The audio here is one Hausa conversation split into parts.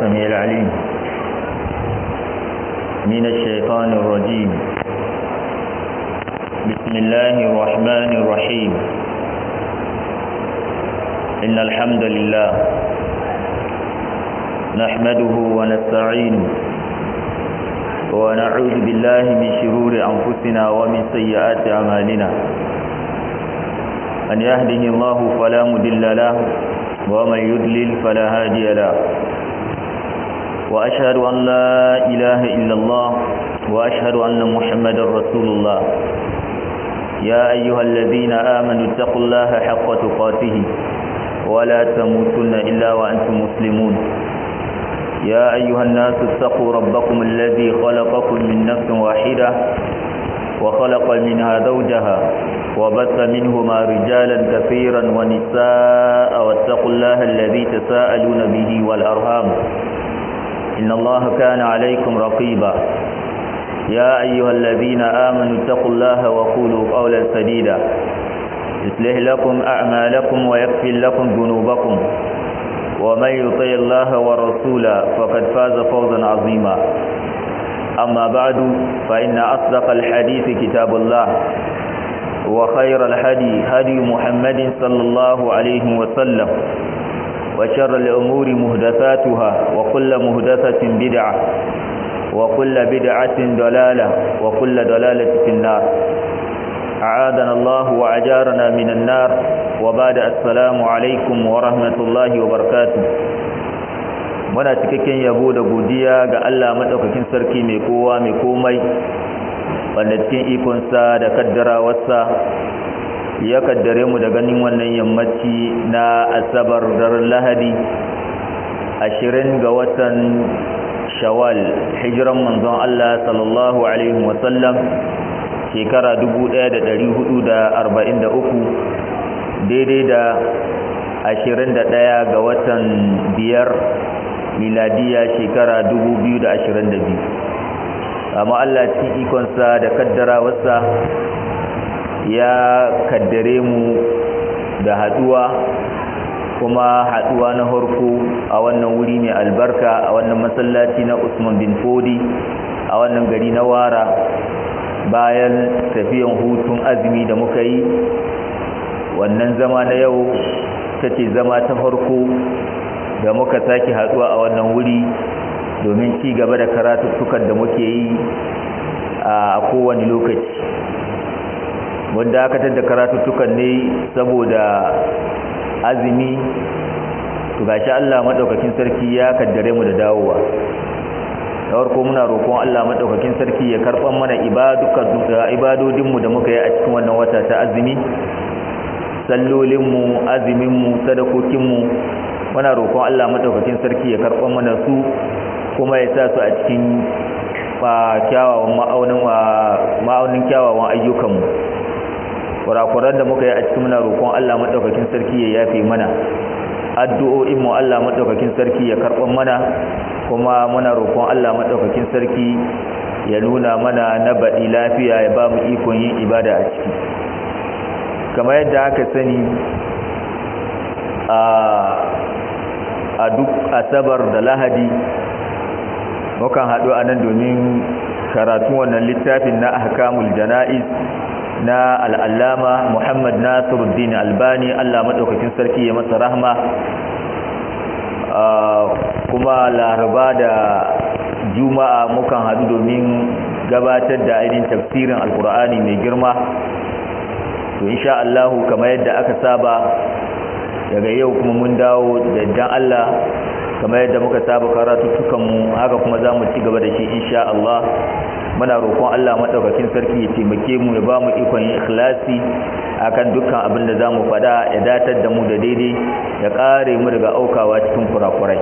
السميع العليم من الشيطان الرجيم بسم الله الرحمن الرحيم إن الحمد لله نحمده ونستعينه ونعوذ بالله من شرور أنفسنا ومن سيئات أعمالنا من يهده الله فلا مدل له ومن يدلل فلا هادي له وأشهد أن لا إله إلا الله وأشهد أن محمدا رسول الله يا أيها الذين آمنوا اتقوا الله حق تقاته ولا تموتن إلا وأنتم مسلمون يا أيها الناس اتقوا ربكم الذي خلقكم من نفس واحدة وخلق منها زوجها وبث منهما رجالا كثيرا ونساء واتقوا الله الذي تساءلون به والأرهام إن الله كان عليكم رقيبا يا أيها الذين آمنوا اتقوا الله وقولوا قولا سديدا يصلح لكم أعمالكم ويغفر لكم ذنوبكم ومن يطع الله ورسوله فقد فاز فوزا عظيما أما بعد فإن أصدق الحديث كتاب الله وخير الهدي هدي محمد صلى الله عليه وسلم وشر الأمور مهدثاتها وكل مهدثة بدعة وكل بدعة ضلالة وكل ضلالة في النار أعاذنا الله وأجارنا من النار وبعد السلام عليكم ورحمة الله وبركاته muna cikakken yabo da godiya ga Allah madaukakin sarki mai kowa mai komai wanda cikin ikonsa da kaddarawarsa ya kaddare mu da ganin wannan yammaci na asabar daren lahadi ashirin ga watan shawal hijiran manzon Allah sallallahu alaihi wasallam shekara 1443 daidai da 21 ga watan biyar miladiya shekara 2022 amma Allah cikin ikonsa da kaddarawarsa ya kaddare mu da haduwa kuma haduwa na harko a wannan wuri mai albarka a wannan masallaci na Usman bin Fodi a wannan gari na Wara bayan tafiyan hutun azumi da muka yi wannan zama na yau tace zama ta farko da muka sake haduwa a wannan wuri domin ci gaba da karatuttukan da muke yi a kowane lokaci wanda aka tada karatuttukan ne saboda azumi to gashi Allah madaukakin sarki ya kaddare mu da dawowa da farko muna roƙon Allah madaukakin sarki ya karban mana ibadukan ibadodin mu da muka yi a cikin wannan wata ta azumi sallolin mu azumin mu sadakokin mu muna roƙon Allah madaukakin sarki ya karban mana su kuma ya sa su a cikin kyawawan ma'aunin ma'aunin kyawawan ayyukan mu kurakuran da muka yi a cikin muna roƙon Allah madaukakin sarki ya yafe mana addu'o'in mu Allah madaukakin sarki ya karban mana kuma muna roƙon Allah madaukakin sarki ya nuna mana na baɗi lafiya ya ba mu ikon yin ibada a ciki kamar yadda aka sani a duk asabar da lahadi mukan haɗu a nan domin karatun wannan littafin na ahkamul jana'iz na al'allama muhammad nasiruddin albani allah maɗaukakin sarki ya masa rahma kuma laraba da juma'a mukan haɗu domin gabatar da ainihin tafsirin alkur'ani mai girma to insha allahu kamar yadda aka saba daga yau kuma mun dawo da dan allah kamar yadda muka saba karatuttukanmu haka kuma za mu ci gaba da shi insha Allah muna roƙon Allah maɗaukakin sarki ya taimake mu ya ba mu ikon yin ikhlasi akan dukkan abin da za mu faɗa ya datar da mu da daidai ya ƙare mu daga aukawa cikin kurakurai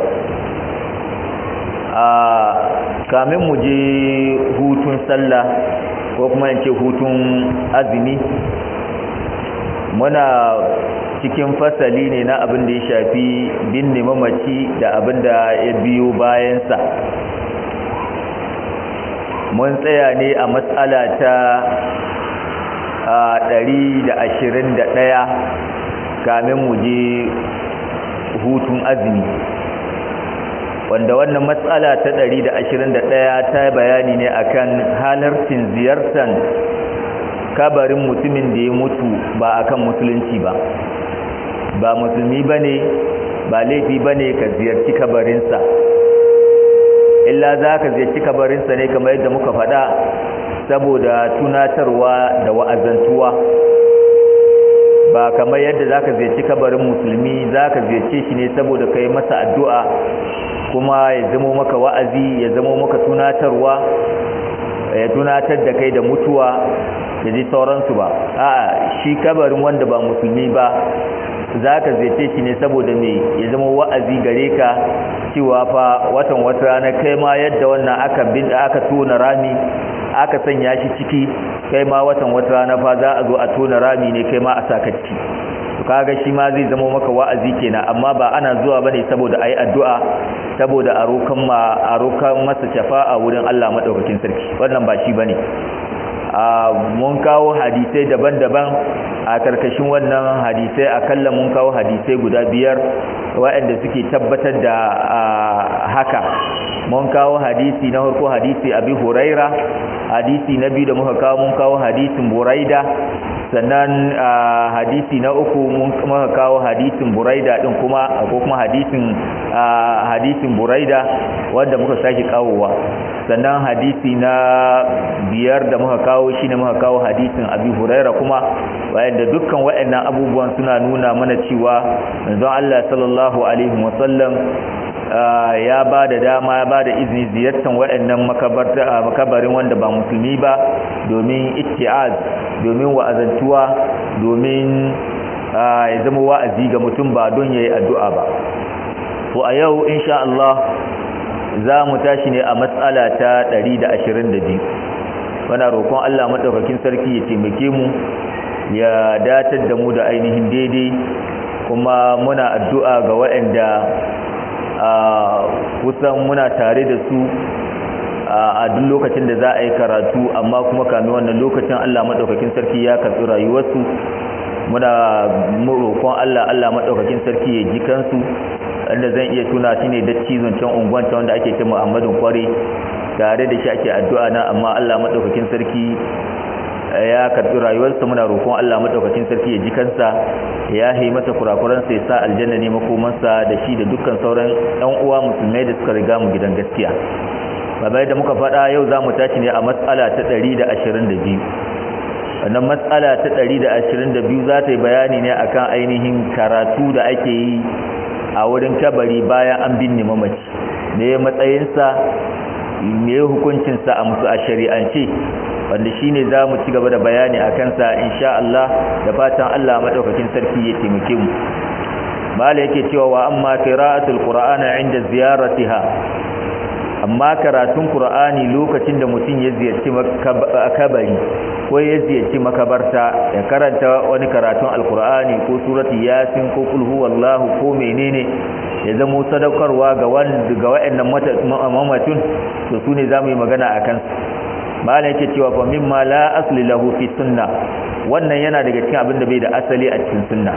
a kamin mu je hutun sallah ko kuma in ce hutun azumi muna cikin fasali ne na abin da ya shafi binne mamaci da abin da ya biyo bayansa mun tsaya ne a matsala ta ɗari da ashirin da ɗaya kamin mu je hutun azumi wanda wannan matsala ta 121 ta bayani ne akan halarcin ziyartar kabarin mutumin da ya mutu ba akan musulunci ba ba musulmi bane ba laifi bane ka ziyarci kabarinsa illa za ka ziyarci kabarinsa ne kamar yadda muka faɗa saboda tunatarwa da wa'azantuwa ba kamar yadda za ka ziyarci kabarin musulmi za ka ziyarce shi ne saboda ka yi masa addu'a kuma ya zamo maka wa'azi ya zamo maka tunatarwa ya tunatar da kai da mutuwa da ji sauransu ba a'a shi kabarin wanda ba musulmi ba za ka ziyarce shi ne saboda me ya zama wa'azi gare ka cewa fa watan wata rana kai ma yadda wannan aka bin aka tona rami aka sanya shi ciki kai ma watan wata rana fa za a zo a tona rami ne kai ma a saka ciki to kaga shi ma zai zama maka wa'azi kenan amma ba ana zuwa bane saboda ayi addu'a saboda a rokan ma a rokan masa shafa'a wurin Allah madaukakin sarki wannan ba shi bane mun kawo hadisai daban-daban a karkashin wannan hadisai akalla mun kawo hadisai guda biyar waɗanda suke tabbatar da haka mun kawo hadisi na farko hadisi abi huraira hadisi na biyu da muka kawo mun kawo hadisin buraida sannan hadisi na uku mun muka kawo hadisin buraida din kuma ko kuma hadisin hadisin buraida wanda muka sake kawowa sannan hadisi na biyar da muka kawo shi ne muka kawo hadisin abi huraira kuma wayanda dukkan wayannan abubuwan suna nuna mana cewa manzon Allah sallallahu alaihi wasallam ya ba da dama ya ba da izini ziyartar waɗannan makabarin wanda ba musulmi ba domin itti'az domin wa'azantuwa domin ya zama wa'azi ga mutum ba don ya yi addu'a ba to a yau insha Allah za mu tashi ne a matsala ta 122 wana roƙon Allah maɗaukakin sarki ya taimake mu ya datar da mu da ainihin daidai kuma muna addu'a ga waɗanda kusan muna tare da su a duk lokacin da za a yi karatu amma kuma kamin wannan lokacin Allah maɗaukakin sarki ya karɓi rayuwarsu muna roƙon Allah Allah maɗaukakin sarki ya ji kansu wanda zan iya tuna shi ne da cizon can unguwanta wanda ake ce Muhammadun Kware tare da shi ake addu'a na amma Allah maɗaukakin sarki ya karɓi rayuwarsa muna roƙon Allah maɗaukakin sarki ya ji kansa ya yi masa kurakuransa ya sa aljanna ne makomansa da shi da dukkan sauran ɗan uwa musulmai da suka riga mu gidan gaskiya babai da muka faɗa yau za mu tashi ne a matsala ta ɗari da ashirin da biyu wannan matsala ta ɗari da ashirin da biyu za ta yi bayani ne akan ainihin karatu da ake yi a wurin kabari bayan an binne mamaci me matsayinsa me hukuncinsa a musu a shari'ance wanda shine za mu ci gaba da bayani a kansa insha Allah da fatan Allah madaukakin sarki ya taimake mu mala yake cewa wa amma qira'atul qur'ana inda ziyaratiha amma karatun qur'ani lokacin da mutum ya ziyarci kabari ko ya ziyarci makabarta ya karanta wani karatun alqur'ani ko surati yasin ko kul huwallahu ko menene ya zama sadaukarwa ga wanda ga wayannan mamatun to sune zamu yi magana akan malam yake cewa fa mimma la asli lahu fi sunna wannan yana daga cikin abin da bai da asali a cikin sunna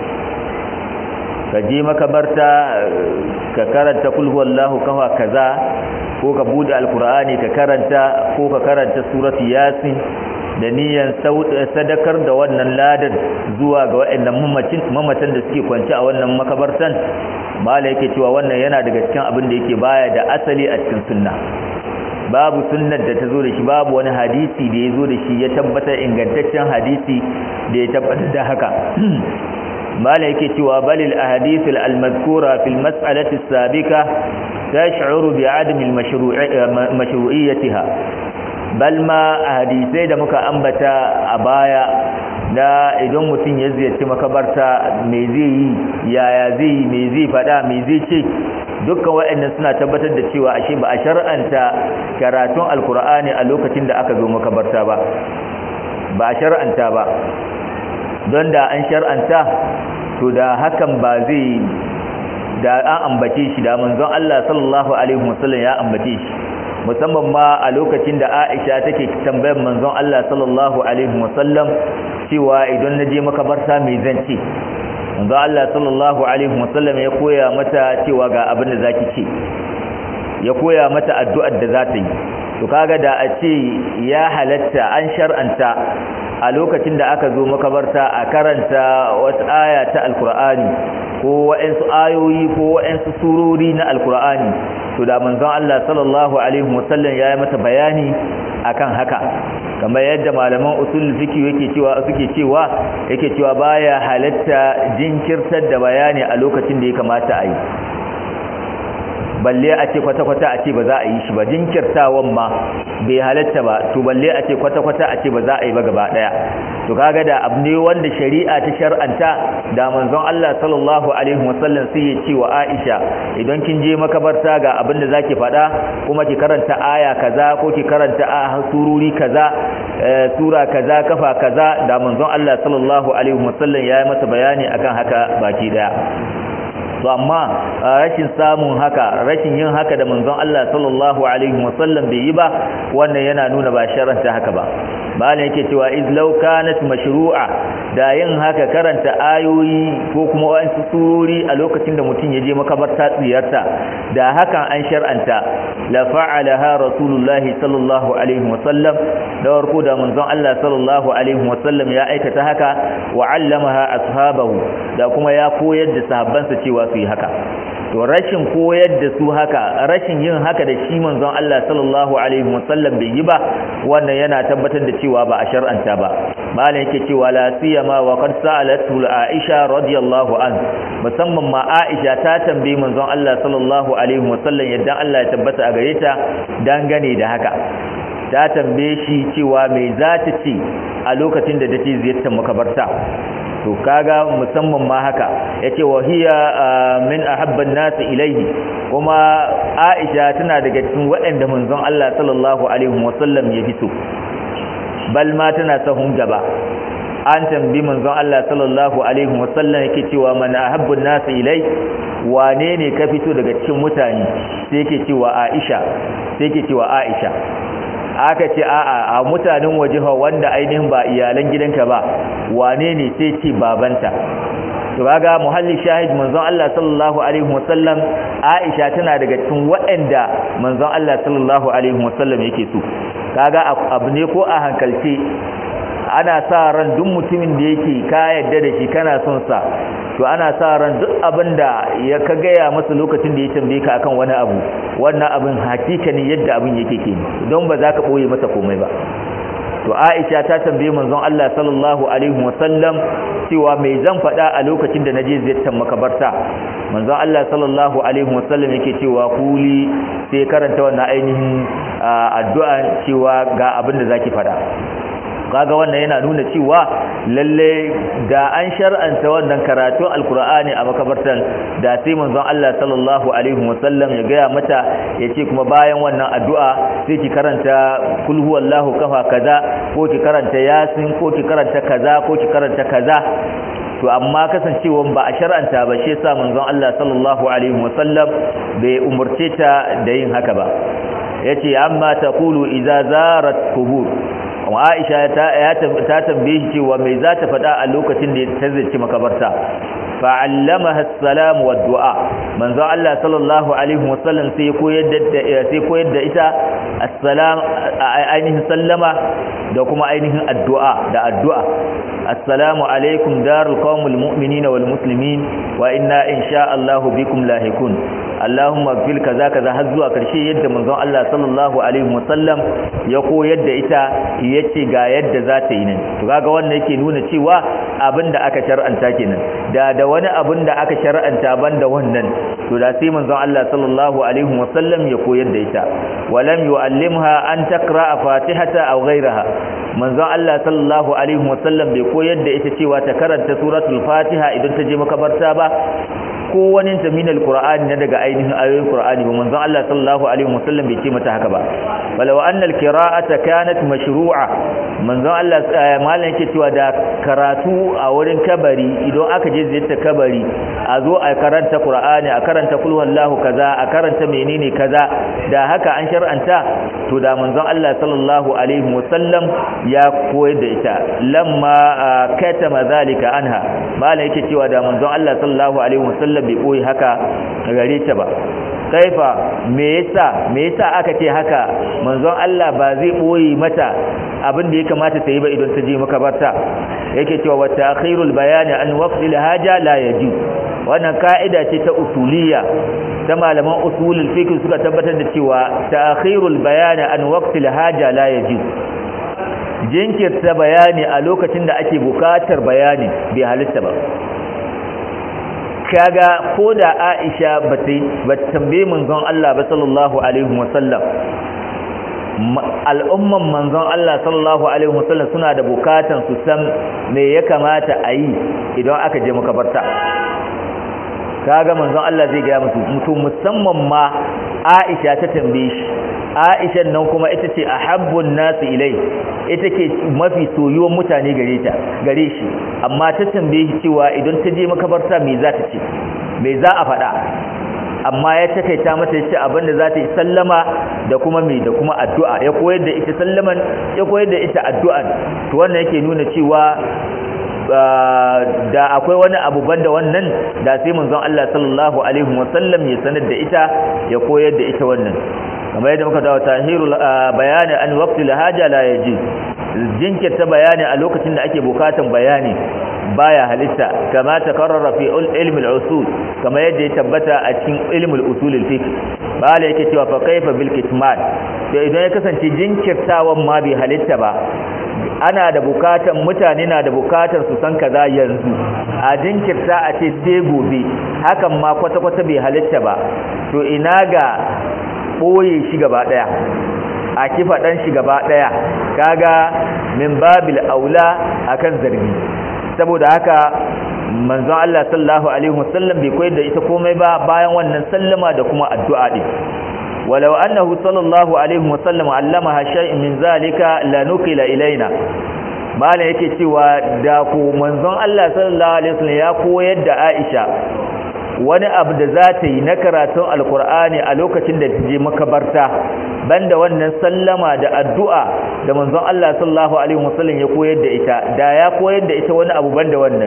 ka je makabarta ka karanta kul huwallahu kafa kaza ko ka bude alqur'ani ka karanta ko ka karanta surati yasin da niyan sadakar da wannan ladan zuwa ga waɗannan mamatan da suke kwance a wannan makabartan mala yake cewa wannan yana daga cikin abin da yake baya da asali a cikin sunna babu sunnar da ta zo da shi babu wani hadisi da ya zo da shi ya tabbatar ingantaccen hadisi da ya tabbatar da haka mala yake cewa balil ahadith al-mazkura fil mas'alati as-sabiqa tash'uru bi adam al-mashru'iyyatiha bal ma hadisai da muka ambata a baya da idan mutum ya ziyarci makabarta me zai yi yaya zai yi me zai fada me zai ce dukkan waɗannan suna tabbatar da cewa ashe ba a shar'anta karatun alkur'ani a lokacin da aka zo makabarta ba ba a shar'anta ba don da an shar'anta to da hakan ba zai da an ambace shi da manzon Allah sallallahu alaihi wasallam ya ambace shi musamman ma a lokacin da Aisha take tambayar manzon Allah sallallahu alaihi wasallam cewa idan naje makabarta me zan ce manzon Allah sallallahu alaihi wasallam ya koya mata cewa ga abin da zaki ce ya koya mata addu'ar da za ta yi to kaga da a ce ya halatta an shar'anta a lokacin da aka zo makabarta a karanta wata aya ta alkur'ani ko wa'ansu ayoyi ko wa'ansu surori na alkur'ani to da manzon Allah sallallahu alaihi wasallam ya yi mata bayani akan haka kamar yadda malaman usul fiqh yake cewa suke cewa yake cewa baya halatta jinkirtar da bayani a lokacin da ya kamata a yi balle a ce kwata-kwata a ce ba za a yi shi ba jinkirtawan ma bai halatta ba to balle a ce kwata-kwata a ce ba za a yi ba gaba daya to kaga da abu ne wanda shari'a ta shar'anta da manzon Allah sallallahu alaihi wasallam sai ya ce wa Aisha idan kin je makabarta ga abin da zaki faɗa kuma ki karanta aya kaza ko ki karanta a sururi kaza sura kaza kafa kaza da manzon Allah sallallahu alaihi wasallam ya yi masa bayani akan haka baki daya to amma rashin samun haka rashin yin haka da manzon Allah sallallahu alaihi wasallam bai yi ba wannan yana nuna ba sharanta haka ba malam yake cewa iz law kanat mashru'a da yin haka karanta ayoyi ko kuma wasu surori a lokacin da mutum ya je makabarta tsiyarta da hakan an shar'anta la fa'alaha rasulullahi sallallahu alaihi wasallam da warko da manzon Allah sallallahu alaihi wasallam ya aikata haka wa 'allamaha ashabahu da kuma ya koyar da sahabbansa cewa su yi haka to rashin koyar da su haka rashin yin haka da shi manzon Allah sallallahu alaihi wasallam bai yi ba wannan yana tabbatar da cewa ba a shar'anta ba malam yake cewa la siyama wa qad sa'alatu Aisha radiyallahu an musamman ma Aisha ta tambayi manzon Allah sallallahu alaihi wasallam yadda Allah ya tabbata a gare ta dangane da haka ta tambaye shi cewa me za ta ce a lokacin da take ziyartar makabarta to kaga musamman ma haka yace wa hiya min ahabban nas ilayhi kuma Aisha tana daga cikin waɗanda manzon Allah sallallahu alaihi wasallam ya fito bal ma tana sahun gaba an tambi manzon Allah sallallahu alaihi wasallam yake cewa man ahabbun nas ilai wane ne ka fito daga cikin mutane sai yake cewa Aisha sai yake cewa Aisha aka ce a'a a mutanen waje wanda ainihin ba iyalan gidanka ba wane ne sai ce babanta to kaga muhalli shahid manzon Allah sallallahu alaihi wasallam Aisha tana daga cikin waɗanda manzon Allah sallallahu alaihi wasallam yake so kaga abu ne ko a hankalce ana sa ran duk mutumin da yake ka yadda da shi kana son sa to ana sa ran duk abin da ya ka gaya masa lokacin da ya tambaye ka akan wani abu wannan abin hakika ne yadda abin yake ke don ba za ka ɓoye masa komai ba to aisha ta tambaye manzon Allah sallallahu alaihi wasallam cewa mai zan faɗa a lokacin da naje ziyartar makabarta manzon Allah sallallahu alaihi wasallam yake cewa kuli sai karanta wannan ainihin addu'a cewa ga abin da zaki faɗa kaga wannan yana nuna cewa lalle da an shar'anta wannan karatun alkur'ani a makabartan da sai manzon Allah sallallahu alaihi wasallam ya gaya mata yace kuma bayan wannan addu'a sai ki karanta kul huwallahu kafa kaza ko ki karanta yasin ko ki karanta kaza ko ki karanta kaza to amma kasancewan ba a shar'anta ba shi yasa manzon Allah sallallahu alaihi wasallam bai umurce ta da yin haka ba yace amma taqulu idza zarat qubur kuma Aisha ta tambaye shi cewa mai za ta faɗa a lokacin da ta zai makabarta fa'allamaha as-salam wa du'a manzo Allah sallallahu alaihi wasallam sai koyar da sai koyar da ita assalam ainihin sallama da kuma ainihin addu'a da addu'a assalamu alaikum darul qawmil mu'minina wal muslimin wa inna insha Allah bikum lahikun Allahumma fil kaza kaza har zuwa karshe yadda manzon Allah sallallahu alaihi wasallam ya koyar da ita yace ga yadda za ta yi nan to kaga wannan yake nuna cewa abinda aka shar'anta kenan da da wani abin da aka shar'anta banda wannan to da sai manzon Allah sallallahu alaihi wasallam ya koyar da ita walam yu'allimha an taqra'a fatihata aw ghayraha manzon Allah sallallahu alaihi wasallam bai koyar da ita cewa ta karanta suratul fatiha idan ta je makabarta ba ko wani ta min alqur'ani na daga ainihin ayoyin qur'ani ba manzon Allah sallallahu alaihi wasallam bai ce mata haka ba walau anna alqira'ata kanat mashru'a manzon Allah mallan yake cewa da karatu a wurin kabari idan aka je ziyarta kabari a zo a karanta qur'ani a karanta kul wallahu kaza a karanta menene kaza da haka an shar'anta to da manzon Allah sallallahu alaihi wasallam ya koyar da ita lamma katama zalika anha mallan yake cewa da manzon Allah sallallahu alaihi wasallam wasallam bai boye haka gare ta ba kaifa me yasa me yasa aka ce haka manzon Allah ba zai boye mata abin da ya kamata ta yi ba idan ta je makabarta yake cewa wa ta'khirul bayani an waqtil haja la yaji wannan ka'ida ce ta usuliyya ta malaman usulul fiqh suka tabbatar da cewa ta'khirul bayani an waqtil haja la yaji jinkirta bayani a lokacin da ake bukatar bayani bai halitta ba kaga ko da Aisha ba ta tambaye manzon Allah ba sallallahu alaihi wasallam al'umman manzon Allah sallallahu alaihi wasallam suna da bukatan su san me ya kamata a yi idan aka je makabarta kaga manzon Allah zai gaya musu mutum musamman ma Aisha ta tambaye shi Aisha nan kuma ita ce ahabbun nasu ilai ita ke mafi soyuwan mutane gare ta gare shi amma ta tambaye shi cewa idan ta je makabarta me za ta ce me za a faɗa amma ya takaita mata yace abinda za ta yi sallama da kuma me da kuma addu'a ya koyar da ita sallaman ya koyar da ita addu'an to wannan yake nuna cewa da akwai wani abu banda wannan da sai manzon Allah sallallahu alaihi wasallam ya sanar da ita ya koyar da ita wannan kamar yadda muka dawo tahirul bayani an waqtil haja la yaji jinkirta bayani a lokacin da ake bukatan bayani baya halitta kama takarrara fi ilmi al-usul kama yadda ya tabbata a cikin ilmi al-usul al-fiqh bala yake cewa fa kaifa bil kitman to idan ya kasance jinkirtawan ma bai halitta ba ana da bukatan mutane na da bukatar su san kaza yanzu a jinkirta a ce sai gobe hakan ma kwata-kwata bai halitta ba to ina ga ɓoye shi gaba ɗaya a kifa ɗan shi gaba ɗaya kaga min babil aula akan zargi saboda haka manzon Allah sallallahu alaihi wasallam bai koyar da ita komai ba bayan wannan sallama da kuma addu'a din walau annahu sallallahu alaihi wasallam allamaha shay'in min zalika lanukila ilaina malam yake cewa da ko manzon Allah sallallahu alaihi wasallam ya koyar da Aisha wani abu da za ta yi na karatun alkur'ani a lokacin da ta je makabarta banda wannan sallama da addu'a da manzon Allah sallallahu alaihi wasallam ya koyar da ita da ya koyar da ita wani abu banda wannan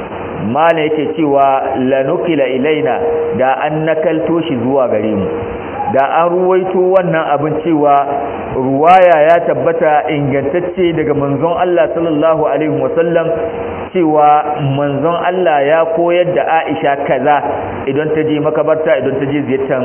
mala yake cewa lanukila ilaina da an nakalto shi zuwa gare mu da an ruwaito wannan abin cewa ruwaya ya tabbata ingantacce daga manzon Allah sallallahu alaihi wasallam cewa manzon Allah ya koyar da Aisha kaza idan ta je makabarta idan ta je ziyartar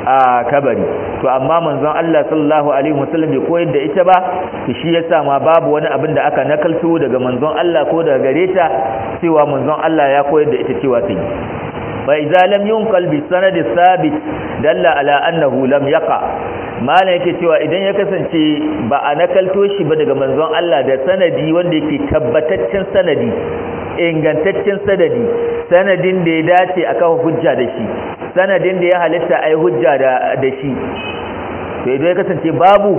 a kabari to amma manzon Allah sallallahu alaihi wasallam bai koyar da ita ba to shi yasa ma babu wani abin da aka nakalto daga manzon Allah ko daga gare ta cewa manzon Allah ya koyar da ita cewa ta yi fa idza lam yunqal bi sanad thabit dalla ala annahu lam yaqa malam yake cewa idan ya kasance ba a nakalto shi ba daga manzon Allah da sanadi wanda yake tabbataccen sanadi ingantaccen sanadi sanadin da ya dace a kawo hujja da shi sanadin da ya halitta ai hujja da da shi to idan ya kasance babu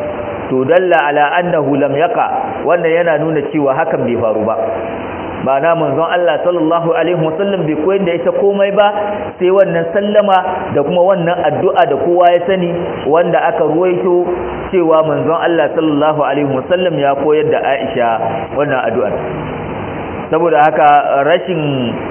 to dalla ala annahu lam yaqa wannan yana nuna cewa hakan bai faru ba ma'ana manzon Allah sallallahu alaihi wasallam bai koyar da ita komai ba sai wannan sallama da kuma wannan addu'a da kowa ya sani wanda aka ruwaito cewa manzon Allah sallallahu alaihi wasallam ya koyar da Aisha wannan addu'ar saboda haka rashin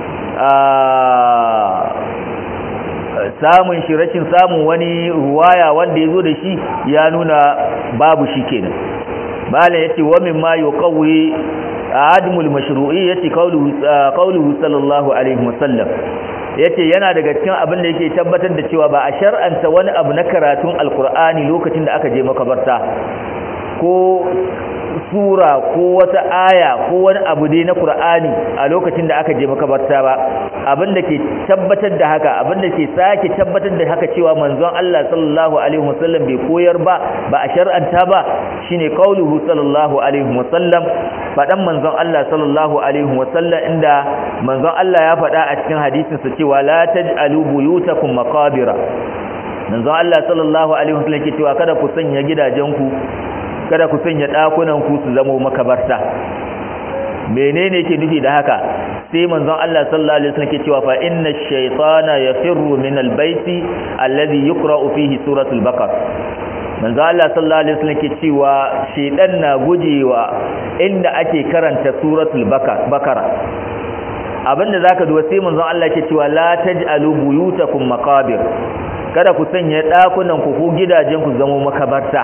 samun shi rashin samun wani ruwaya wanda ya zo da shi ya nuna babu shi kenan malam yace wa mimma yuqawwi admul mashru'i yace qawluhu qawluhu sallallahu alaihi wasallam yace yana daga cikin abin da yake tabbatar da cewa ba a shar'anta wani abu na karatun alqur'ani lokacin da aka je makabarta ko sura ko wata aya ko wani abu dai na Qur'ani a lokacin da aka je makabarta ba abin da ke tabbatar da haka abin da ke sake tabbatar da haka cewa manzon Allah sallallahu alaihi wasallam bai koyar ba ba a shar'anta ba shine qauluhu sallallahu alaihi wasallam fadan manzon Allah sallallahu alaihi wasallam inda manzon Allah ya faɗa a cikin hadisin sa cewa la taj'alu buyutakum maqabira manzon Allah sallallahu alaihi wasallam ke cewa kada ku sanya gidajenku kada ku sanya ɗakunan ku su zama makabarta menene yake nufi da haka sai manzon Allah sallallahu alaihi wasallam ke cewa fa inna ash-shaytana yafirru min al-bayti alladhi yuqra'u fihi suratul baqara manzon Allah sallallahu alaihi wasallam ke cewa shaytan na gujewa inda ake karanta suratul baqara abinda zaka duba sai manzon Allah ke cewa la taj'alu buyutakum maqabir kada ku sanya dakunan ku ko gidajen ku zama makabarta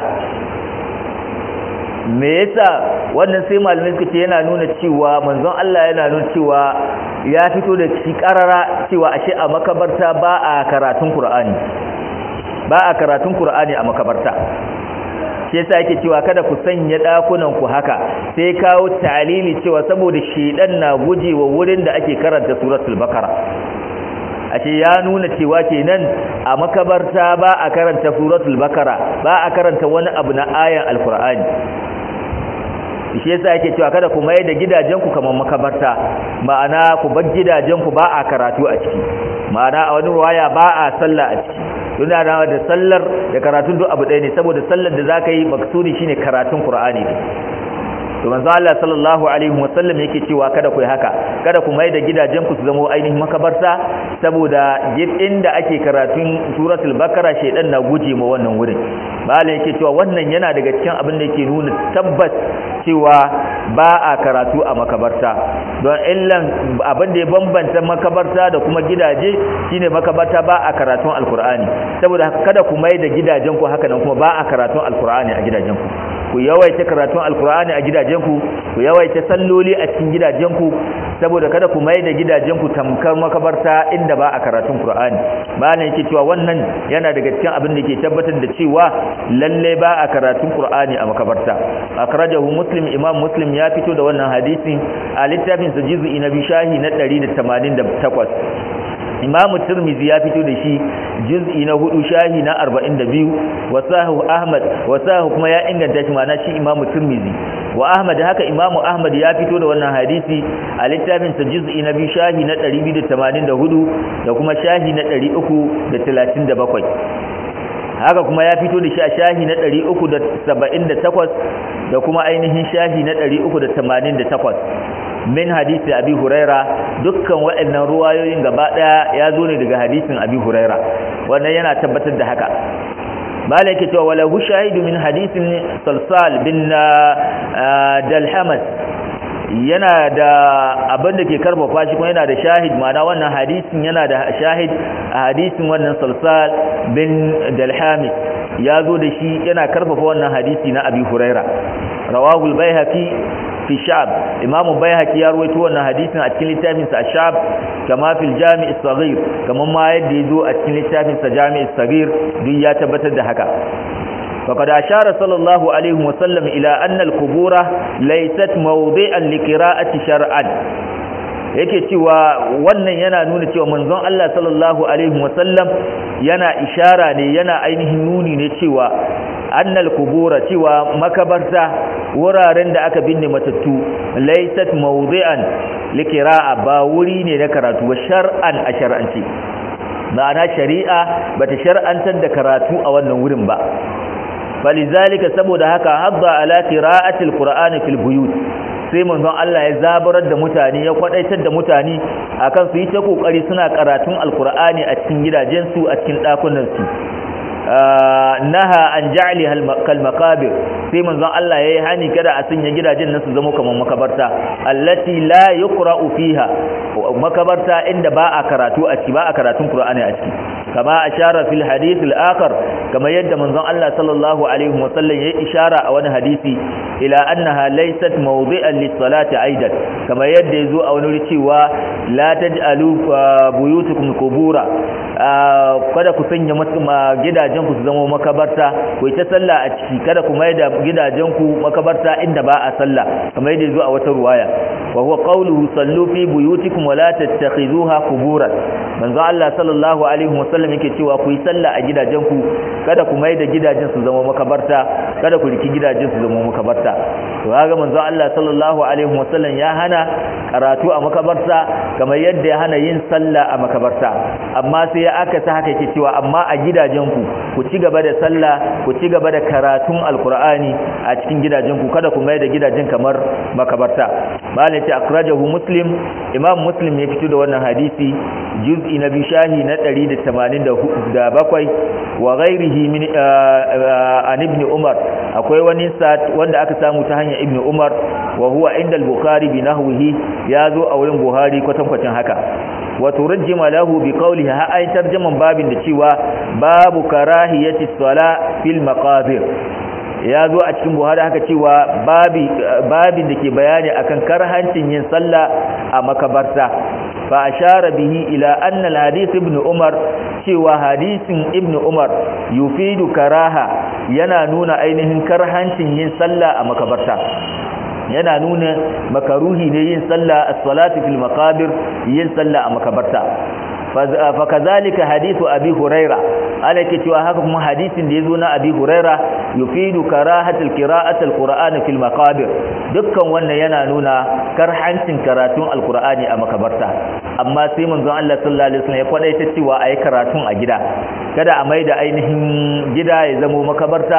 me yasa wannan sai malamai suka ce yana nuna cewa manzon Allah yana nuna cewa ya fito da shi karara cewa ashe a makabarta ba a karatun Qur'ani ba a karatun Qur'ani a makabarta shi yasa yake cewa kada ku sanya dakunan ku haka sai kawo talili cewa saboda shedan na gujewa wurin da ake karanta suratul bakara ashe ya nuna cewa kenan a makabarta ba a karanta suratul bakara ba a karanta wani abu na ayan alqur'ani shi yasa yake cewa kada ku mai da gidajenku kamar makabarta ma'ana ku bar gidajenku ba a karatu a ciki ma'ana a wani waya ba a sallah a ciki yana da da sallar da karatun duk abu ɗaya ne saboda sallar da zaka yi maksudi shine karatun Qur'ani ne to manzo Allah sallallahu alaihi wasallam yake cewa kada ku yi haka kada ku mai da gidajen ku su zama ainihin makabarta saboda inda ake karatun suratul bakara shedan na guje ma wannan wurin malam yake cewa wannan yana daga cikin abin da yake nuna tabbas cewa ba a karatu a makabarta don illan abin da ya bambanta makabarta da kuma gidaje shine makabarta ba a karatun alkur'ani saboda kada ku mai da gidajen ku haka nan kuma ba a karatun alkur'ani a gidajen ku ku yawaita karatun alkur'ani a gidajenku ku yawaita salloli a cikin gidajenku saboda kada ku mai da gidajenku tamkar makabarta inda ba a karatun qur'ani malam yake cewa wannan yana daga cikin abin da ke tabbatar da cewa lalle ba a karatun qur'ani a makabarta akrajahu muslim imam muslim ya fito da wannan hadisi a littafin sa juz'i na bishahi na 188 imamu tirmizi ya fito da shi juz'i na hudu shahi na 42 wasahu ahmad wasahu kuma ya inganta shi mana shi imamu tirmizi wa ahmad haka imamu ahmad ya fito da wannan hadisi a littafin sa juz'i na biyu shahi na 284 da kuma shahi na 337 haka kuma ya fito da shi a shahi na 378 da kuma ainihin shahi na 388 min hadisi abi huraira dukkan waɗannan ruwayoyin gaba ɗaya ya zo ne daga hadisin abi huraira wannan yana tabbatar da haka mala yake cewa wala hu shahidu min hadisin salsal bin dalhamas yana da abin da ke karfafa shi kuma yana da shahid ma'ana wannan hadisin yana da shahid a hadisin wannan salsal bin dalhamis ya zo da shi yana karfafa wannan hadisi na abi huraira rawahul baihaqi fi shab imamu baihaqi ya rawaito wannan hadisin a cikin littafin sa shab kama fil jami' as-saghir kaman ma yadda yazo a cikin littafin sa jami' as-saghir duk ya tabbatar da haka فقد أشار صلى الله عليه وسلم إلى أن القبور ليست موضعا لقراءة شرعا yake cewa wannan yana nuna cewa manzon Allah sallallahu alaihi wasallam yana ishara ne yana ainihin nuni ne cewa annal kubura cewa makabarta wuraren da aka binne matattu laysat mawdi'an likira'a ba wuri ne na karatu ba shar'an a shar'anci ma'ana shari'a bata shar'antar da karatu a wannan wurin ba falizalika saboda haka hadda ala qira'atil qur'ani fil buyut sai manzon Allah ya zabarar da mutane ya kwadaitar da mutane akan su yi ta kokari suna karatun alqur'ani a cikin gidajensu a cikin dakunan su naha an ja'li kal maqabir sai manzon Allah yayi hani kada a sanya gidajen nan su zama kamar makabarta allati la yuqra'u fiha makabarta inda ba a karatu a ciki ba a karatun qur'ani a ciki kama ashara fil hadith al akhar kama yadda manzon Allah sallallahu alaihi wa sallam yayi ishara a wani hadisi ila annaha laysat mawdi'an lis salati aidan kama yadda yazo a wani cewa la taj'alu buyutukum qubura kada ku sanya gidajen ku su zama makabarta ku ta sallah a ciki kada ku mai da gidajen ku makabarta inda ba a sallah kamar yadda yazo a wata ruwaya wa huwa qawluhu sallu fi buyutikum wa la tattakhizuha quburan manzo Allah sallallahu alaihi wasallam yake cewa ku yi sallah a gidajen ku kada ku mai da gidajen su zama makabarta kada ku riki gidajen su zama makabarta to kaga manzo Allah sallallahu alaihi wasallam ya hana karatu a makabarta kamar yadda ya hana yin sallah a makabarta amma sai ya aka sa haka yake cewa amma a gidajen ku ku ci gaba da sallah ku ci gaba da karatun alqur'ani alqur'ani a cikin gidajen ku kada ku mai da gidajen kamar makabarta malai ce akrajahu muslim imam muslim ya fito da wannan hadisi juz'i na bishahi na 187 wa ghairihi min an ibn umar akwai wani wanda aka samu ta hanyar ibn umar wa huwa inda al-bukhari bi nahwihi ya zo a wurin buhari kwatankwacin haka wa turjima lahu bi qawlihi ha ay tarjaman babin da cewa babu karahiyati sala fil maqabir ya zo a cikin buhari haka cewa babi babin da ke bayani akan karhancin yin sallah a makabarta fa ashara bihi ila anna al hadith ibn umar cewa hadisin ibn umar yufidu karaha yana nuna ainihin karhancin yin sallah a makabarta yana nuna makaruhi ne yin sallah as-salatu fil maqabir yin sallah a makabarta fa kazalika hadithu abi huraira alake cewa haka kuma hadisin da yazo na abi huraira yufidu karahatul qira'atul qur'ani fil maqabir dukkan wannan yana nuna karhancin karatun alqur'ani a makabarta amma sai manzon Allah sallallahu alaihi wasallam ya kwadaita cewa ayi karatun a gida kada a maida ainihin gida ya zama makabarta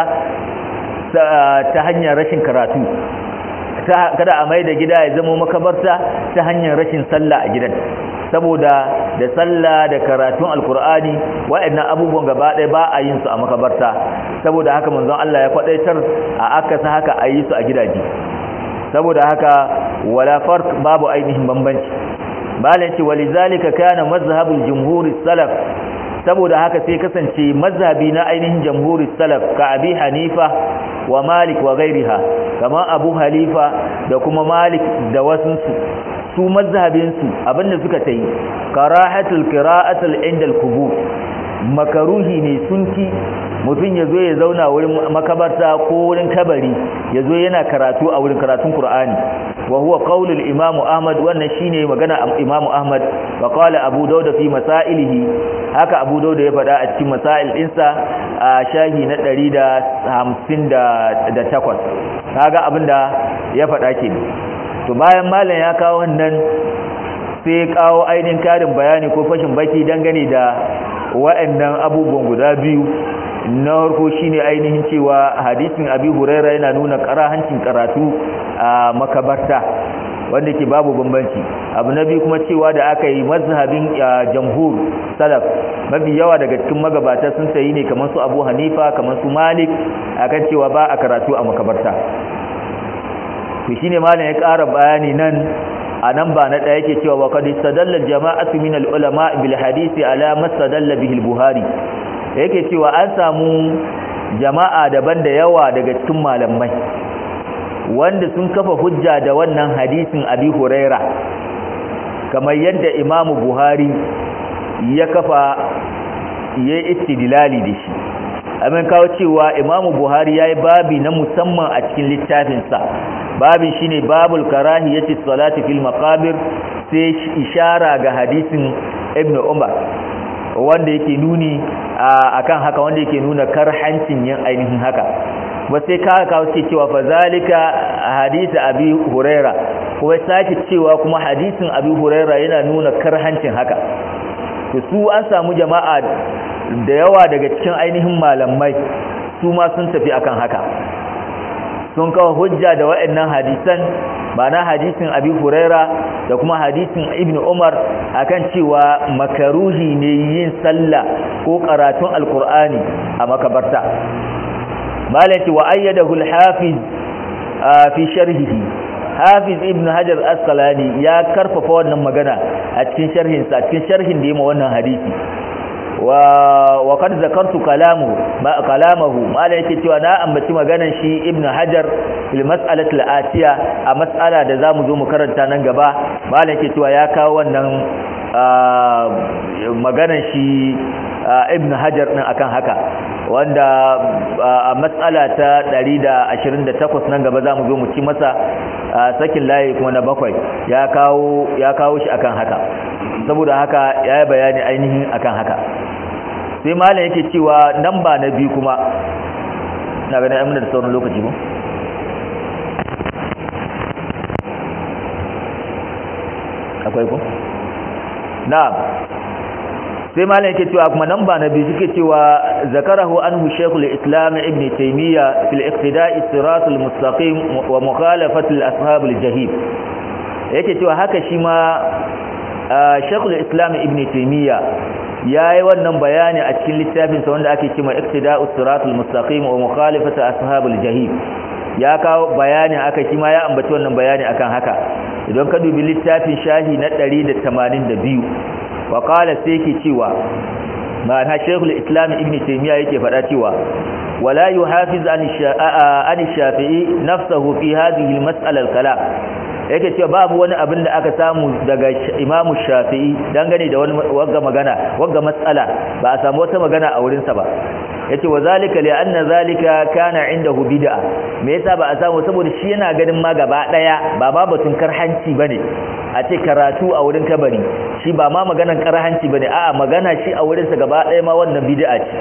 ta hanyar rashin karatu kada a mai da gida ya zama makabarta ta hanyar rashin sallah a gidan saboda da sallah da karatun alkur'ani waɗannan abubuwan gaba ɗaya ba a yin su a makabarta saboda haka manzon Allah ya kwadaitar a akasa haka a yi su a gidaje saboda haka wala farq babu ainihin bambanci malam ce walizalika kana mazhabul jumhur salaf saboda haka sai kasance mazhabi na ainihin jamhurin salaf ka abi hanifa wa malik wa gairiha kamar abu halifa da kuma malik da wasunsu su mazhabinsu abinda suka ta yi karahatul qira'atul inda al-kubur makaruhi ne sunki mutum ya zo ya zauna wurin makabarta ko wurin kabari ya zo yana karatu a wurin karatun Kur'ani wa huwa qaulul imamu ahmad wannan shine magana imamu ahmad wa qala abu dauda fi masailihi haka abu dauda ya faɗa a cikin masail ɗinsa a shahi na 158 kaga abinda ya faɗa ke to bayan malam ya kawo wannan sai kawo ainihin karin bayani ko fashin baki dangane da wa'annan abubuwan guda biyu na harko shine ainihin cewa hadisin abi huraira yana nuna karahancin karatu a makabarta wanda ke babu bambanci abu na biyu kuma cewa da aka yi mazhabin jamhur salaf mafi yawa daga cikin magabata sun sayi ne kamar su abu hanifa kamar su malik akan cewa ba a karatu a makabarta to shine malam ya ƙara bayani nan a nan ba na ɗaya yake cewa wa qad istadalla jama'atu min al-ulama bil hadisi ala mastadalla bihi al-buhari yake cewa an samu jama'a daban da yawa daga cikin malamai wanda sun kafa hujja da wannan hadisin abi huraira kamar yadda imamu buhari ya kafa ya istidlali da shi amin kawo cewa imamu buhari ya yi babi na musamman a cikin littafinsa babin shine babul karahiyati salati fil maqabir sai ishara ga hadisin ibnu umar wanda yake nuni akan haka wanda yake nuna karhancin yin ainihin haka ba sai ka kawo suke cewa fa zalika hadisi abi huraira kuma sake cewa kuma hadisin abi huraira yana nuna karhancin haka to su an samu jama'a da yawa daga cikin ainihin malamai su ma sun tafi akan haka sun kawo hujja da waɗannan hadisan ba na hadisin abi huraira da kuma hadisin ibn umar akan cewa makaruhi ne yin sallah ko karatun alkur'ani a makabarta malaki wa ayyadahu al-hafiz fi sharhihi hafiz ibn hajar asqalani ya karfafa wannan magana a cikin sharhin sa cikin sharhin da yayi wannan hadisi wa wa kad zakartu kalamu ma kalamahu malai yake cewa na ambaci maganar shi ibn hajar fil mas'alati al-atiya a mas'ala da zamu zo mu karanta nan gaba malai yake cewa ya kawo wannan maganar shi ibn hajar din akan haka wanda a matsala ta 128 nan gaba zamu zo mu ci masa sakin layi kuma na bakwai ya kawo ya kawo shi akan haka saboda haka ya yi bayani ainihin akan haka sai malam yake cewa nan ba na biyu kuma na ganin amina da sauran lokaci ba akwai ku na'am sai malam yake cewa kuma nan ba na biyu suke cewa zakarahu anhu shaykhul islam ibn taymiya fil iqtida'i siratul mustaqim wa mukhalafati al ashab al jahim yake cewa haka shi ma shaykhul islam ibn taymiya yayi wannan bayani a cikin littafin sa wanda ake cewa iqtida'us siratul mustaqim wa mukhalafati ashab al jahim ya kawo bayani aka shi ma ya ambaci wannan bayani akan haka idan ka dubi littafin shahi na 182 wa qala sai yake cewa ma'ana shaykhul islam ibn taymiya yake faɗa cewa wala yuhafiz an shafi'i nafsuhu fi hadhihi al-mas'ala al-kalam yake cewa babu wani abin da aka samu daga imamu shafi'i dangane da wani wagga magana wagga mas'ala ba a samu wata magana a wurinsa ba yace wa zalika li anna zalika kana indahu bid'a me yasa ba a samu saboda shi yana ganin ma gaba daya ba ba batun karhanci bane a ce karatu a wurin kabari shi ba ma maganan karhanci bane a'a magana shi a wurin sa gaba daya ma wannan bid'a ce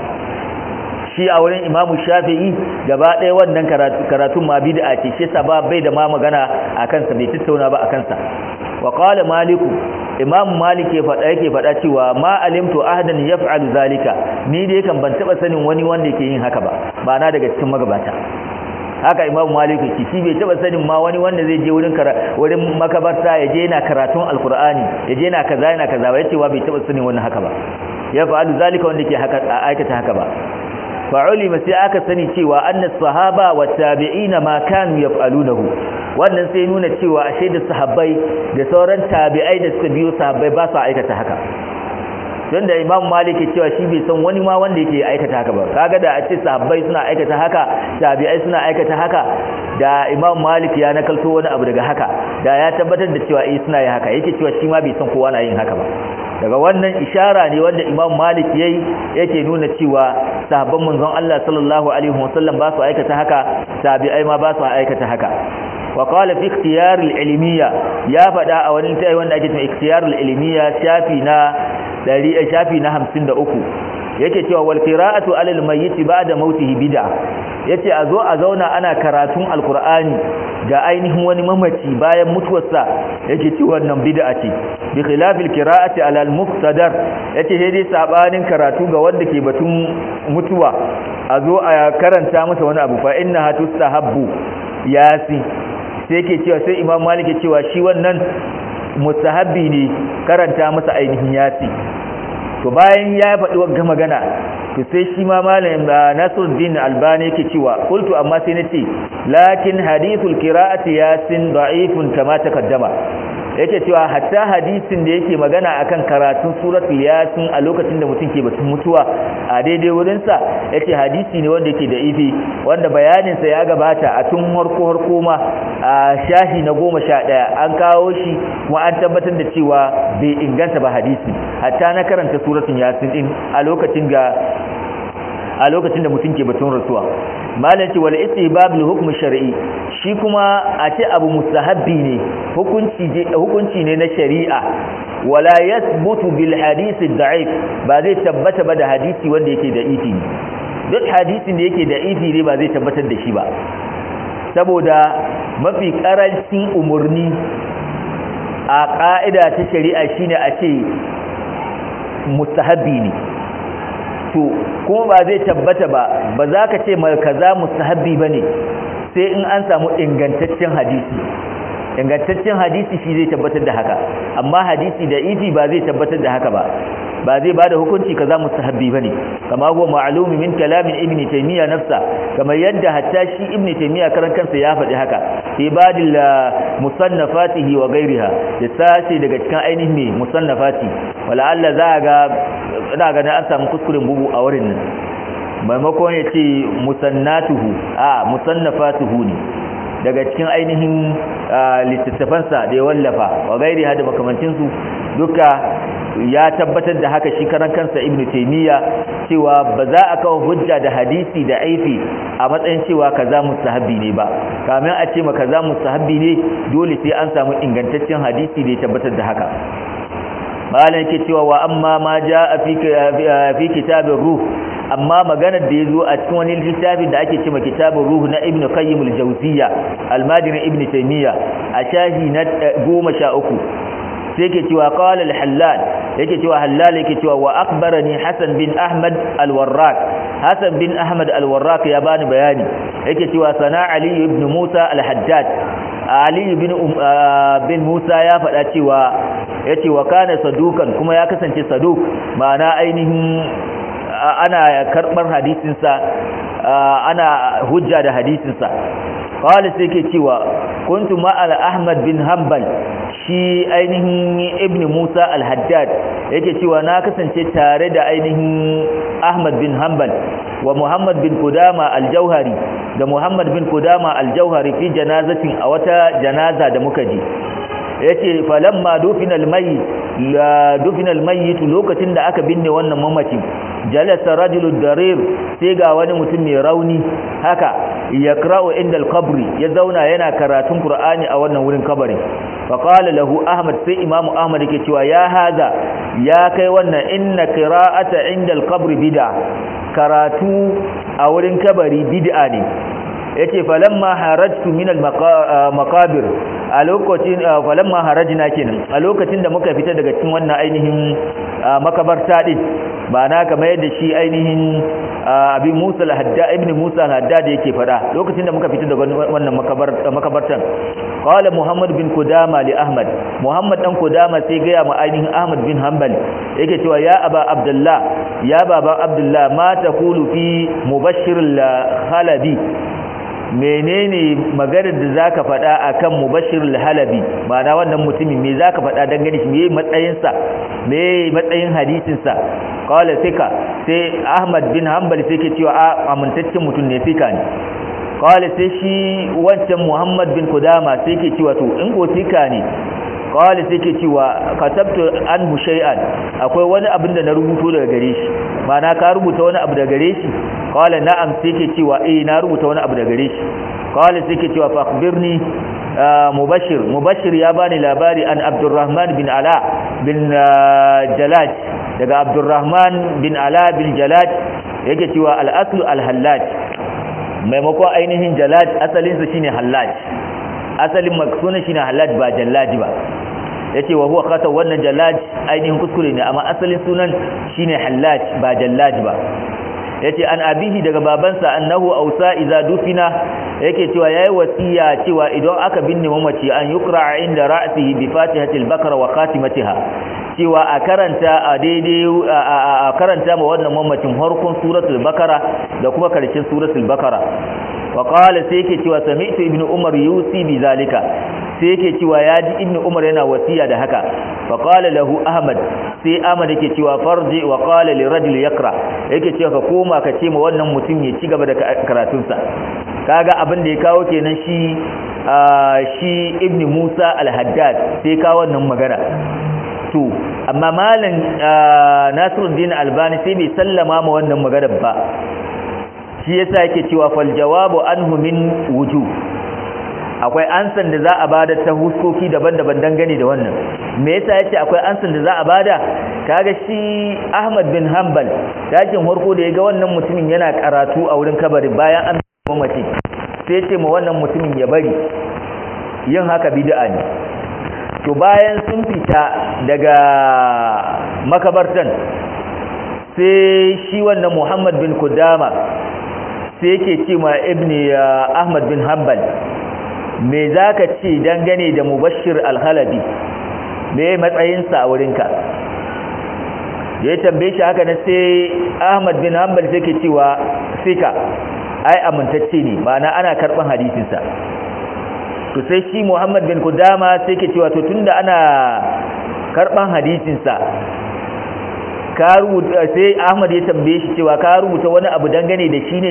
shi a wurin imamu shafi'i gaba daya wannan karatu karatun ma bid'a ce shi sa ba bai da ma magana akan sa bai tattauna ba akan sa wa qala maliku imam malik ya faɗa yake faɗa cewa ma alimtu ahadan yaf'alu zalika ni dai kan ban taba sanin wani wanda yake yin haka ba ba na daga cikin magabata haka imam malik yake shi bai taba sanin ma wani wanda zai je wurin wurin makabarta ya je yana karatun alqur'ani ya je yana kaza yana kaza ba yace wa bai taba sanin wannan haka ba ya fa'alu zalika wanda yake haka aikata haka ba fa'ulima sai aka sani cewa annas sahaba wa tabi'ina ma kanu yaf'alunahu wannan sai nuna cewa ashe da sahabbai da sauran tabi'ai da suka biyo sahabbai ba su aikata haka don da imam malik ya cewa shi bai san wani ma wanda yake aikata haka ba kaga da a ce sahabbai suna aikata haka tabi'ai suna aikata haka da imam malik ya nakalto wani abu daga haka da ya tabbatar da cewa eh suna yi haka yake cewa shi ma bai san kowa na yin haka ba daga wannan ishara ne wanda imam malik yayi yake nuna cewa sahabban manzon Allah sallallahu alaihi wasallam ba su aikata haka tabi'ai ma ba su aikata haka wa qala fi ikhtiyar al-ilmiya ya fada a wani tayi wanda ake cewa ikhtiyar al-ilmiya shafi na 100 shafi na 53 yake cewa wal qira'atu 'ala al-mayyit ba'da mautihi bid'a yace a zo a zauna ana karatun alqur'ani ga ainihin wani mamaci bayan mutuwarsa yake ci wannan bid'a ce bi khilafil qira'ati 'ala al-muqtadar yace sai dai sabanin karatu ga wanda ke batun mutuwa a zo a karanta masa wani abu fa inna hatustahabbu yasi sai yake cewa sai imam malik ya cewa shi wannan mustahabbi ne karanta masa ainihin yasi to bayan ya faɗi wa magana to sai shi ma malam Nasiruddin Albani yake cewa qultu amma sai nace lakin hadithul qira'ati yasin da'ifun kama takaddama yake cewa hatta hadisin da yake magana akan karatun suratul yasin a lokacin da mutum ke batun mutuwa a daidai wurin sa yace hadisi ne wanda yake da ifi wanda bayanin sa ya gabata a tun harko harko ma a shahi na 11 an kawo shi kuma an tabbatar da cewa bai inganta ba hadisi hatta na karanta suratul yasin din a lokacin ga a lokacin da mutum ke batun rasuwa malam ce wal istihbab li hukm shar'i shi kuma a ce abu mustahabbi ne hukunci hukunci ne na shari'a wala yathbutu bil hadith da'if ba zai tabbata ba da hadisi wanda yake da ifi duk hadisin da yake da ifi ne ba zai tabbatar da shi ba saboda mafi karancin umurni a ka'ida ta shari'a shine a ce mustahabbi ne to kuma ba zai tabbata ba ba za ka ce mai kaza mustahabbi bane sai in an samu ingantaccen hadisi ingantaccen hadisi shi zai tabbatar da haka amma hadisi da ifi ba zai tabbatar da haka ba ba zai bada hukunci kaza mustahabbi bane kama huwa ma'lumi min kalamin ibn taymiya nafsa kamar yadda hatta shi ibn taymiya karan kansa ya faɗi haka fi badil musannafatihi wa ghairiha da sace daga cikin ainihin musannafati wala Allah za ga ina ganin an samu kuskuren bugu a wurin nan maimakon ya ce musannatuhu a musannafatuhu ne daga cikin ainihin littattafansa da ya wallafa wa gairi hada makamancinsu duka ya tabbatar da haka shi karan kansa ibn taymiya cewa ba za a kawo hujja da hadisi da aifi a matsayin cewa kaza mustahabbi ne ba kamin a ce ma kaza mustahabbi ne dole sai an samu ingantaccen hadisi da ya tabbatar da haka malam yake cewa wa amma ma jaa fi fi kitabir ruh amma maganar da yazo a cikin wani littafin da ake cewa kitabur ruh na ibn qayyim al-jawziyya al-madini ibn taymiya a shahi na 13 sai yake cewa qala al-hallal yake cewa hallal yake cewa wa akbarani hasan bin ahmad al-warraq hasan bin ahmad al-warraq ya bani bayani yake cewa sana ali ibn musa al-haddad ali bin bin musa ya faɗa cewa yace wa kana sadukan kuma ya kasance saduk ma'ana ainihin ana karbar hadisinsa ana hujja da hadisinsa qala sai yake cewa kuntu ma'al ahmad bin hanbal shi ainihin ibn musa al-haddad yake cewa na kasance tare da ainihin ahmad bin hanbal wa muhammad bin kudama al-jauhari da muhammad bin kudama al-jauhari fi janazatin a wata janaza da muka ji yace falamma dufinal mayyit la dufinal mayyit lokacin da aka binne wannan mamaci jalasa rajulud darir sai ga wani mutum mai rauni haka yakra'u inda al-qabri ya zauna yana karatun qur'ani a wannan wurin kabarin fa qala lahu ahmad sai imamu ahmad yake cewa ya hada ya kai wannan inna qira'ata inda al-qabri bid'a karatu a wurin kabari bid'a ne yace falamma harajtu min al-maqabir a lokacin falamma harajna kenan a lokacin da muka fita daga cikin wannan ainihin makabarta din ba na kamar yadda shi ainihin abi Musa al-Haddad ibn Musa al-Haddad yake fada lokacin da muka fita daga wannan makabartan qala Muhammad bin Kudama li Ahmad Muhammad dan Kudama sai ga ma ainihin Ahmad bin Hanbal yake cewa ya aba Abdullah ya baba Abdullah ma taqulu fi mubashshir al-Halabi menene maganar da zaka faɗa akan mubashir al-halabi ma'ana wannan mutumin me zaka faɗa dangane shi me matsayin sa me matsayin hadisin sa qala sika sai ahmad bin hanbal sai ke cewa amintaccen mutum ne sika ne qala sai shi wancan muhammad bin kudama sai ke cewa to in ko sika ne qala sai ke cewa katabtu anhu shay'an akwai wani abin da na rubuto daga gare shi ma'ana ka rubuta wani abu daga gare shi qala na'am sai ke cewa eh na rubuta wani abu daga gare shi qala sai ke cewa fa akhbirni mubashir mubashir ya bani labari an abdurrahman bin ala bin jalaj daga abdurrahman bin ala bin jalaj yake cewa al-aslu al-hallaj maimakon ainihin jalaj asalinsa shine hallaj asalin maksunan shine hallaj ba jallaji ba yace wa huwa khata wannan jallaj ainihin kuskure ne amma asalin sunan shine hallaj ba jallaji ba yace an abihi daga babansa annahu ausa idza dufina yake cewa yayi wasiya cewa idan aka binne mamaci an yukra inda ra'sihi bi fatihatil bakara wa khatimatiha cewa a karanta a daidai a karanta ma wannan mamacin harkun suratul bakara da kuma karshen suratul bakara wa qala sai yake cewa sami'tu ibnu umar yusi bi zalika sai yake cewa ya ji ibnu umar yana wasiya da haka fa qala lahu ahmad sai ahmad yake cewa farji wa qala li rajul yakra yake cewa ka koma ka ce ma wannan mutum ya ci gaba da karatunsa kaga abin da ya kawo kenan shi shi ibnu musa al-haddad sai kawo wannan magana to amma malam nasiruddin albani sai bai sallama ma wannan magana ba shi yasa yake cewa fal jawabu anhu min wujuh akwai ansan da za a bada ta huskoki daban-daban dangane da wannan me yasa yace akwai ansan da za a bada kaga shi Ahmad bin Hanbal dakin harko da yaga wannan mutumin yana karatu a wurin kabari bayan an mamaci sai yace ma wannan mutumin ya bari yin haka bid'a ne to bayan sun fita daga makabartan sai shi wannan Muhammad bin Kudama sai yake ce ma ibni Ahmad bin Hanbal me za ka ce dangane da mubashir alhalabi me matsayinsa a wurinka da ya tambaye shi haka na sai ahmad bin hanbal sai ke cewa sika ai amintacce ne ma'ana ana karɓar hadisinsa to sai shi muhammad bin kudama sai ke cewa to tunda ana karɓar hadisinsa ka rubuta sai ahmad ya tambaye shi cewa ka rubuta wani abu dangane da shi ne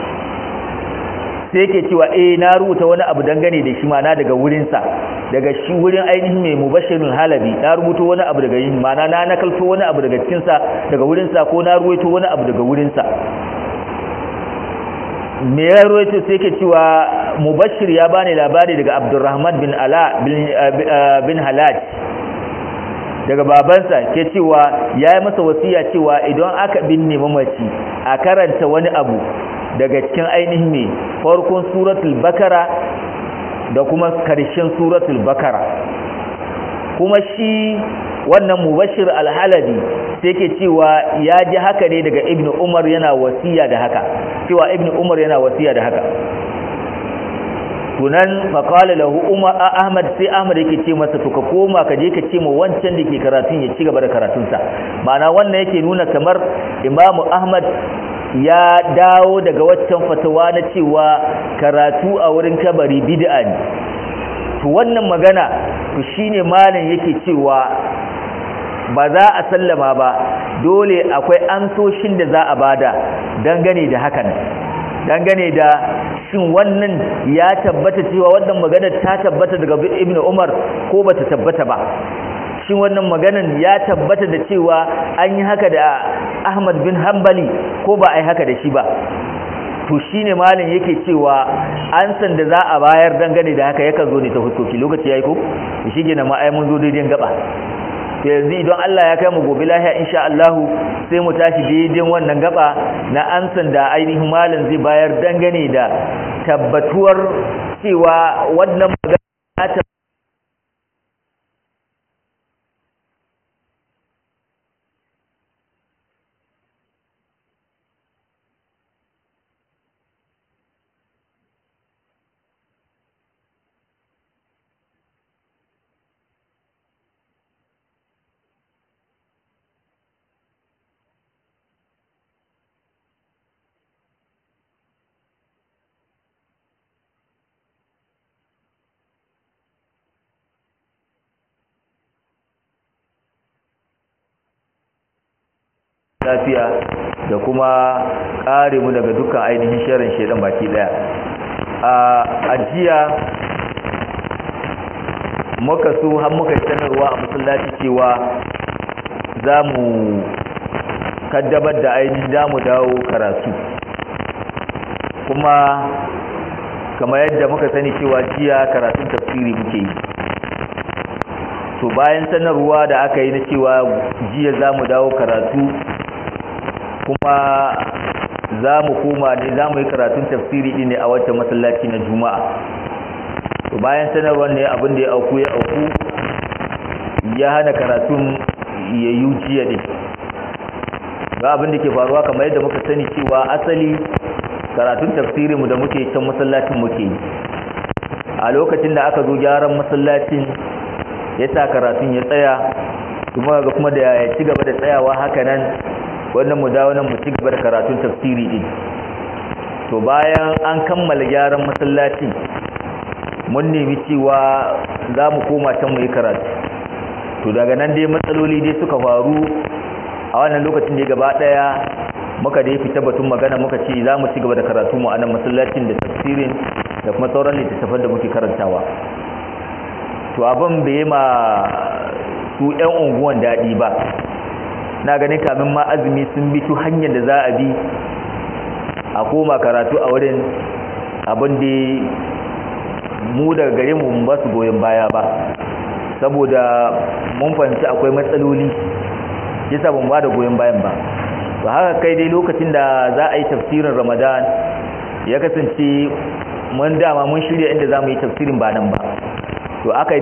sai yake cewa eh na rubuta wani abu dangane da shi mana daga wurinsa daga shi wurin ainihin mai mubashirin halabi na rubuta wani abu daga yin mana na nakalto wani abu daga cikinsa daga wurinsa ko na ruwaito wani abu daga wurinsa me ya ruwaito sai yake cewa mubashir ya bani labari daga abdurrahman bin ala bin halaj daga babansa ke cewa ya yi masa wasiya cewa idan aka binne mamaci a karanta wani abu daga cikin ainihin mai farkon suratul bakara da kuma karshen suratul bakara kuma shi wannan mubashir alhalabi sai ke cewa ya ji haka ne daga ibnu umar yana wasiya da haka cewa ibnu umar yana wasiya da haka tunan faƙala lahu umar ahmad sai ahmad yake ce masa to ka koma ka je ka ce ma wancan da ke karatun ya ci gaba da karatunsa ma'ana wannan yake nuna kamar imamu ahmad ya dawo daga waccan fatawa na cewa karatu a wurin kabari bid'a ne to wannan magana to shine malam yake cewa ba za a sallama ba dole akwai ansoshin da za a bada dangane da hakan dangane da shin wannan ya tabbata cewa wannan magana ta tabbata daga ibnu umar ko bata tabbata ba shin wannan maganan ya tabbata da cewa an yi haka da ahmad bin hanbali ko ba a yi haka da shi ba to shine malin yake cewa an san da za a bayar dangane da haka yakan zo ne ta huskoki lokaci yayi ko shi gina ma ai mun zo daidai gaba to yanzu idan Allah ya kai mu gobe lahiya insha Allah sai mu tashi daidai wannan gaba na an san da ainihin malin zai bayar dangane da tabbatuwar cewa wannan magana ta lafiya da kuma kare mu daga dukkan ainihin sharin shedan baki daya a ajiya muka so har muka yi sanarwa a masallaci cewa za mu kaddabar da ainihin za mu dawo karatu kuma kamar yadda muka sani cewa jiya karatun tafsiri muke yi to bayan sanarwa da aka yi na cewa jiya za mu dawo karatu kuma za mu koma ne za mu yi karatun tafsiri ɗin ne a wata masallaci na juma'a to bayan sanarwar ne abin da ya auku ya auku ya hana karatun ya yi jiya ne ga abin da ke faruwa kamar yadda muka sani cewa asali karatun tafsirinmu da muke can masallacin muke yi a lokacin da aka zo gyaran masallacin ya sa karatun ya tsaya kuma ga kuma da ya ci gaba da tsayawa haka nan wannan mu dawo nan mu ci gaba da karatun tafsiri din to bayan an kammala gyaran masallacin mun nemi cewa za mu koma can mu yi karatu to daga nan dai matsaloli dai suka faru a wannan lokacin da gaba daya muka dai fita batun magana muka ce za mu ci gaba da karatu mu a nan masallacin da tafsirin da kuma sauran littattafan da muke karantawa to abin bai ma su 'yan unguwan daɗi ba na ganin kamin ma azumi sun bi tu hanyar da za a bi a koma karatu a wurin abin da mu daga gare mu ba su goyon baya ba saboda mun fahimci akwai matsaloli yasa ban ba da goyon bayan ba to haka kai dai lokacin da za a yi tafsirin ramadan ya kasance mun dama mun shirya inda za mu yi tafsirin ba nan ba to aka